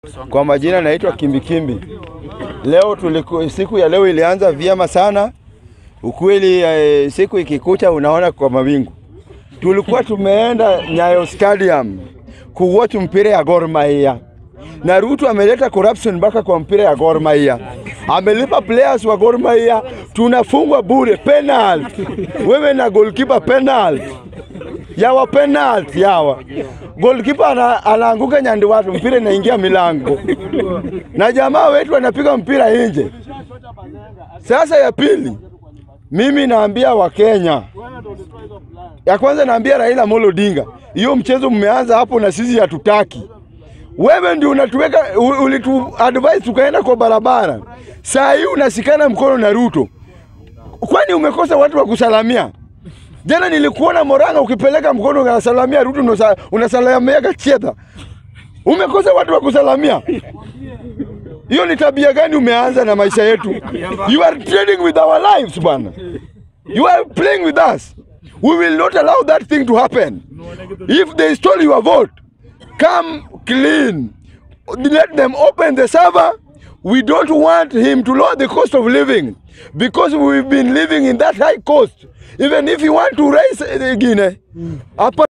Kwa majina naitwa Kimbikimbi. Leo tuliku, siku ya leo ilianza vyema sana ukweli. Eh, siku ikikucha unaona kwa mawingu. Tulikuwa tumeenda Nyayo Stadium kuwatch mpira ya Gor Mahia na Ruto ameleta corruption mpaka kwa mpira ya Gor Mahia, amelipa players wa Gor Mahia, tunafungwa bure penalty, wewe na goalkeeper penalty yawa penalty yawa goalkeeper ana, anaanguka nyandi watu, mpira inaingia milango na jamaa wetu anapiga mpira nje. Sasa ya pili, mimi naambia Wakenya, ya kwanza naambia Raila Amolo Odinga, hiyo mchezo mmeanza hapo na sisi hatutaki. Wewe ndio unatuweka ulitu advise tukaenda kwa barabara, saa hii unasikana mkono na Ruto, kwani umekosa watu wa kusalamia? Jana nilikuona Moranga ukipeleka mkono unasalamia Ruto, unosa- unasalamia Gachieta. Umekosa watu wa kusalamia. Hiyo ni tabia gani umeanza na maisha yetu? You are trading with our lives bwana. You are playing with us. We will not allow that thing to happen. If they stole your vote, come clean. Let them open the server. We don't want him to lower the cost of living because we've been living in that high cost. Even if you want to raise uh, Guinea, hapa